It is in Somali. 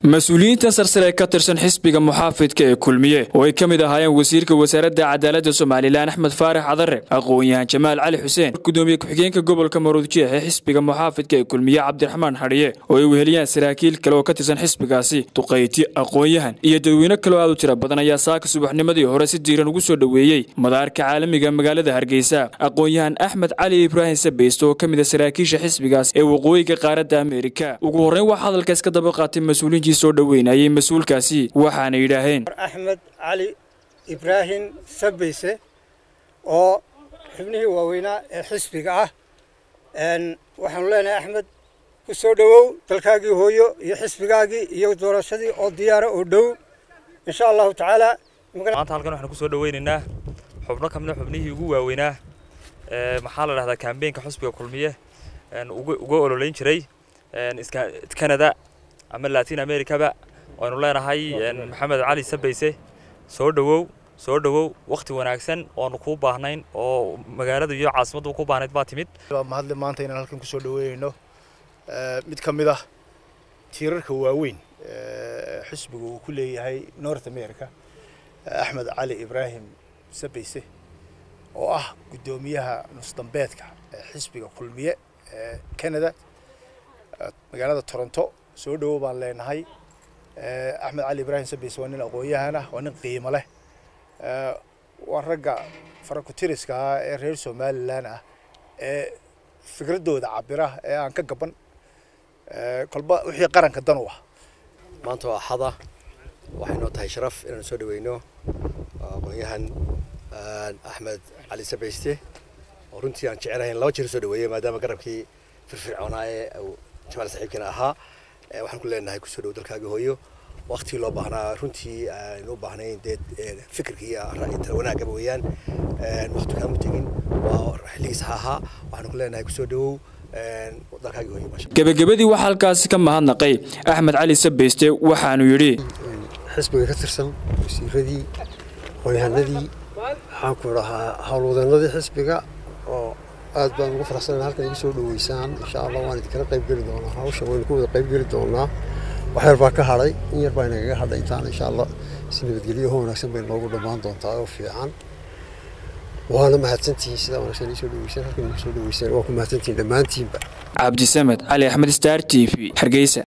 mas-uuliyiinta sarsare ka tirsan xisbiga muxaafidka ee kulmiye oo ay ka mid ahaayeen wasiirka wasaaradda cadaaladda somalilan axmed faarax cadare aqoon-yahan jamaal cali xuseen gudoomiye ku-xigeenka gobolka maruudjeex ee xisbiga muxaafidka ee kulmiye cabdiraxmaan xadhiye oo ay weheliyaan saraakiil kale oo ka tirsan xisbigaasi duqayti aqoon-yahan iyo dadweyne kaloo aad u tira badan ayaa saaka subaxnimadii hore si diiran ugu soo dhoweeyey madaarka caalamiga magaalada hargeysa aqoon-yahan axmed cali ibraahim sabeyste oo ka mid a saraakiisha xisbigaas ee waqooyiga qaaradda ameerika ugu horreyn waxaa hadalka iska daba qaatay mas-uuliyiintii soo dhoweynayay mas-uulkaasi waxaana yidhaaheen axmed cali ibraahim sabeyse oo xubnihii waaweynaa ee xisbiga ah waxaanu leenahay axmed ku soo dhowow dalkaagii hooyo iyo xisbigaagii iyo doorashadii oo diyaara oo dhow insha allahu tacaala maanta halkan waxaan kusoo dhaweynaynaa xubno ka mida xubnihii ugu waaweynaa maxaa la dhahdaa kambeenka xusbiga kulmiye uga ololeyn jiray canada ama latin americaba waynu leenahay maxamed cali sabeyse soo dhowow soo dhowow wakhti wanaagsan oonu kuu baahnayn oo magaaladu iyo caasimaddu ku baahnayd baa timid mahadle maanta inaan halkan kusoo dhaweynayno mid ka mid ah tiirarka waaweyn xisbiga uu ku leeyahay north america axmed cali ibraahim sabeyse oo ah guddoomiyaha nusdambeedka ee xisbiga kulmiye ee canada magaalada toronto soo dhowow baan leenahay axmed cali ibraahim sabeyse waa nin aqoon-yahan ah waa nin qiimo leh waa ragga farakutiriska ah ee reer somalilan ah ee fikraddooda cabira ee aan ka gaban kolba wixii qaranka dan u ah maanta waa axada waxay noo tahay sharaf inaan soo dhaweyno aqoon-yahan axmed cali sabeyste oo runtii aan jecelahay in laba jeer soo dhaweeyey maadaama garabkii firfircoonaa ee jamaal saxiibkina ahaa waxaan ku leenahay kusoo dhow dalkaaga hooyo waktigii loo baahnaa runtii aynu u baahnayn dee fikirka iyo ra'yi tala wanaagaba weeyaan wakti kaamu tegin waa xilligiis ha ahaa waxaanu ku leenahay kusoo dhowow dalkaaga hooyo gebagabadii waxaa halkaasi ka mahadnaqay axmed cali sabeyste waxaanu yidhi xisbiga ka tirsan wasiiradii aqoonyahanadii waxaan ku dhahaa howlwadeenadii xisbiga oo aad baan ugu faraxsanayn halkan igu soo dhoweysaan insha allah waan idinkala qayb geli doonaa hawsha waynu ku wada qayb geli doonaa wax yar baa ka hadhay in yar baa inagaga hadhay intaan insha allah si nabadgelyo ho wanaagsan bay noogu dhammaan doontaa oo fiican waana mahadsantihiin sidaa wanaagsan ii soo dhoweysaan halkan igu soo dhoweysaan waa ku mahadsantihiin dhammaantiinba cabdisamed cali axmed star t v hargeysa